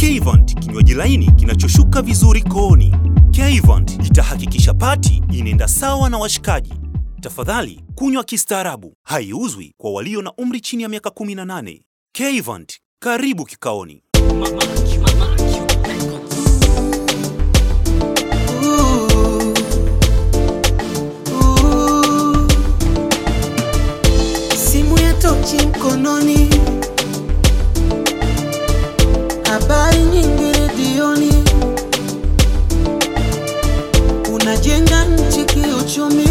Kevant, kinywaji laini kinachoshuka vizuri kooni. Kevant itahakikisha pati inaenda sawa na washikaji. Tafadhali kunywa kistaarabu. Haiuzwi kwa walio na umri chini ya miaka 18. Kevant, karibu kikaoni. Simu ya tochi mkononi, habari nyingi redioni, unajenga nchi kiuchumi,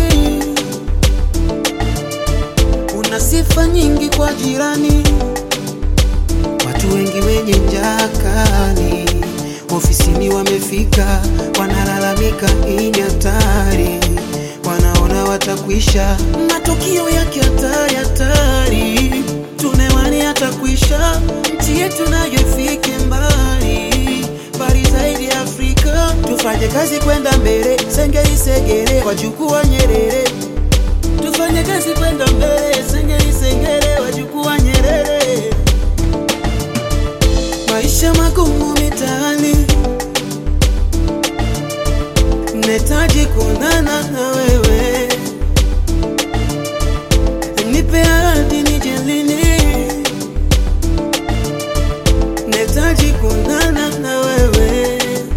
una sifa nyingi kwa jirani, watu wengi wenye njaa kali ofisini wamefika, wanalalamika hii ni hatari, wanaona watakwisha, matukio yake hatari hatari, tunewani hatakwisha, nchi yetu nayo ifike mbali mbali zaidi ya Afrika, tufanye kazi kwenda mbele, sengeli segere, wajukuu wa Nyerere, tufanye kazi kwenda mbele, sengeli segere, wajukuu wa Nyerere maisha magumu mitaani, nahitaji kuonana na wewe, nipe ahadi nije lini, nahitaji kuonana na wewe.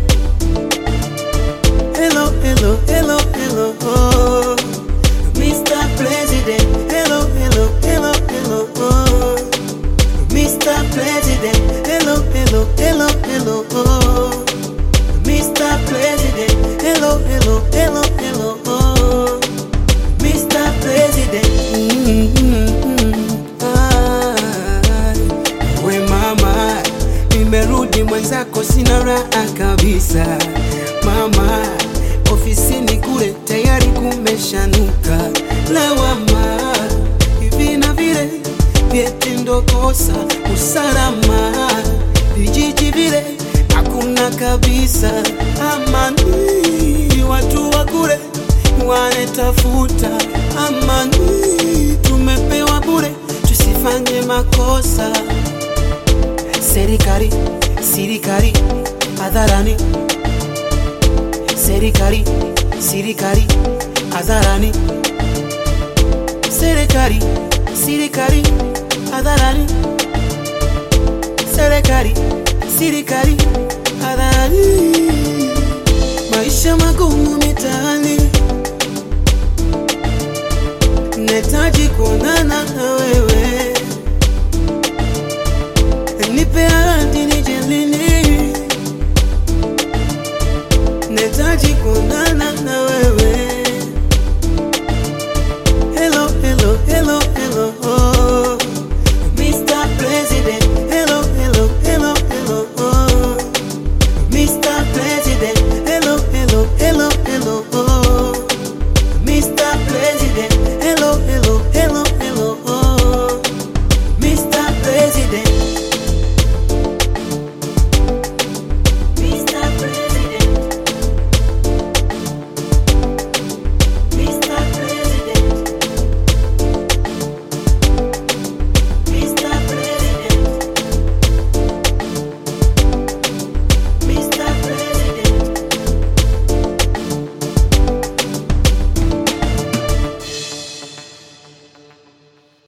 Hello, hello, hello, hello, oh. Mr. President, hello, hello, hello, hello, oh. Mr. President, hello, hello, hello, hello, oh. Mr. President, hello, hello, hello, hello, oh. Mr. President, mm-hmm. ah, we mama, nimerudi mwenzako, sina raha kabisa mama, ofisini kule tayari kumeshanuka lawama hivi na vile vyeti ndo kosa usalama vijiji vile hakuna kabisa amani watu wa kule wanetafuta amani tumepewa bure tusifanye makosa serikali sirikali hadharani serikali sirikali hadharani serikali sirikali hadharani serikali sirikali hadharani maisha magumu mitaani nahitaji kuonana na wewe